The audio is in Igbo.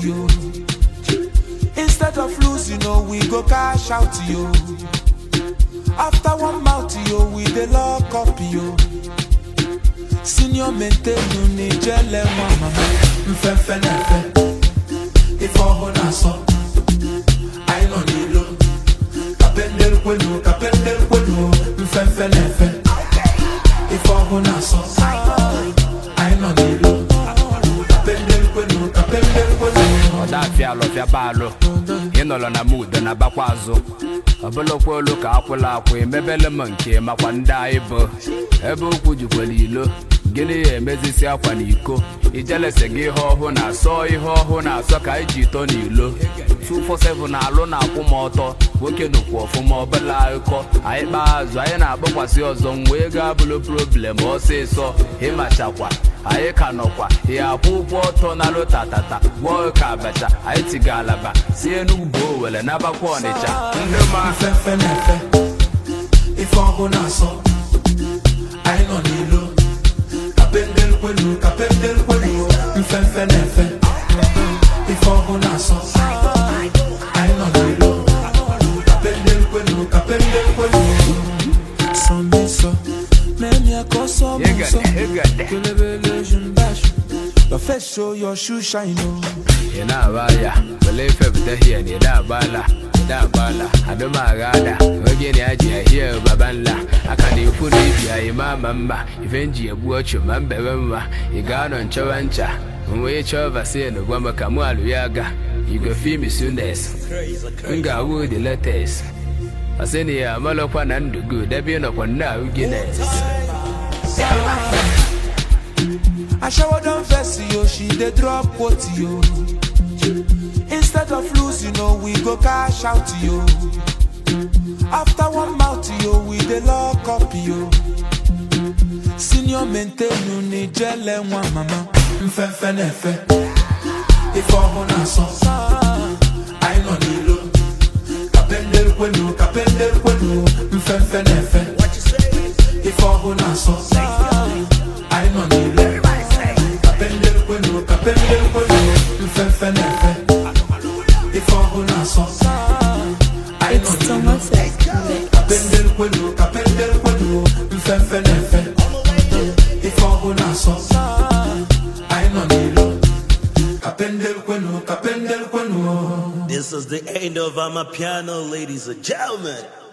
yo. Instead of losing, oh, we go cash out yo. After one mouth, yo, we dey lock up yo. Senior maintain you ni jele nwa mama. mfefe na-efe ife ọhụụ na-asọ anyị nọ n'ilo kapendel kwenu kapendel kwenu mfefe na-efe ife ọhụụ na-asọ anyị nọ n'ilo kapendel kwenu kapendel kwenu ọdafịa alụfịa baalụ ịnọrọ na mud na bakwa azụ ọbụlụkwa olu ka akwụla akwụ emebele m nke makwa ndị anyị bụ ebe okwu jikwara ilo gịnị ya emezisi akwa na iko ijelese gị ihe ọhụụ na-asọ ihe ọhụụ na-asọ ka anyị ji ito n'ilo 247 na-alụ na-akwụ m ọtọ nwoke nụkwu ọfụma ọbụla akụkọ anyị kpaa azụ anyị na-agbakwasị ọzọ m wee gaa bụrụ problem ọsịsọ ịmachakwa anyị ka nọkwa ya akwụ ụgwọ ọtọ na lụtatata gwọọ ka abacha anyị tiga alaba si enugwu owere nabakwa ọnịcha ndị ma mfefe na-efe ife ọhụụ na-asọ anyị nọ n'ilo kapendel kwenu kapendel kwenu mfefe na-efe ife ọhụụ na-asọ anyị nọ n'ilo kapendel kwenu kapendel kwenu Sunday so, même y'a qu'au somme so. Egede, egede. Kelebele jumbash. Your face show your shoe shine oh. ị na-aba ya wele ife pụta hie na ịda agbala ịda agbala adụmagada oge na ya ji ahie babanla aka na ikwu na ibi anyị ma ama mma ife nji egbu ọchụ ma mbebe mma ị ga-anọ nchọwa ncha wee chọọ vaccine gwa m ka mụ alụ ya ga igwe fim sunes m ga-awụ the latest asịna ya amalọkwa na ndụ gị debe ịnọkwa nna ahụ Guinness I shower down vest yo, she dey drop quote yo. Instead of losing, oh, we go cash out yo. After one mouth yo, we dey lock up yo. Senior maintain you ni jele nwa mama. mfefe na-efe ife ọhụụ na-asọ anyị nọ n'ilo kapendel kwenu kapendel kwenu mfefe na-efe ife ọhụụ na-asọ anyị nọ n'ilo kapendel kwenu kapendel kwenu mfefe na-efe ife ọhụụ na-asọ anyị nọ It's n'ilo Thomas X. kapendel kwenu kapendel kwenu mfefe na-efe ife ọhụụ na-asọ anyị nọ n'ilo kapendel kwenu kapendel kwenu This is the end of Amapiano, ladies and gentlemen.